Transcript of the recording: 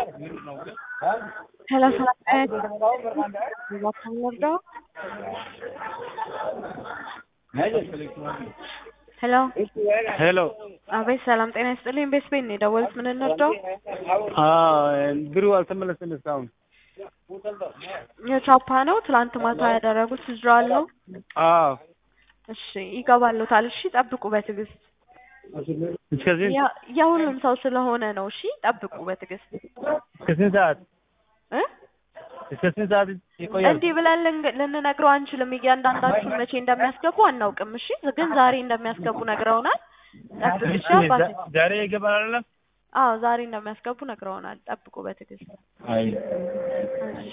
ሰላሳ እባክህ እንርዳው። ሄሎ ሄሎ አቤት፣ ሰላም ጤና ይስጥልኝ። ቤት ቤት ነው የደወሉት። ምን እንርዳው? ብሩ አልተመለሰም እስካሁን። የቻፓ ነው ትላንት ማታ ያደረጉት ዊዝድሮዋል ነው። አዎ እሺ ይገባሉታል። እሺ ጠብቁ በትዕግስት እስከዚህ ያ- የሁሉም ሰው ስለሆነ ነው። እሺ ጠብቁ በትዕግስት እስከ ስንት ሰዓት እ እስከ ስንት ሰዓት ይቆያል? እንዲህ ብለን ልን- ልንነግረው አንችልም። እያንዳንዳችሁን መቼ እንደሚያስገቡ አናውቅም። እሺ ግን ዛሬ እንደሚያስገቡ ነግረውናል። ጠብቅ እሺ አባቴ። ዛሬ ይገባል አይደለም? አዎ ዛሬ እንደሚያስገቡ ነግረውናል። ጠብቁ በትዕግስት አይ እሺ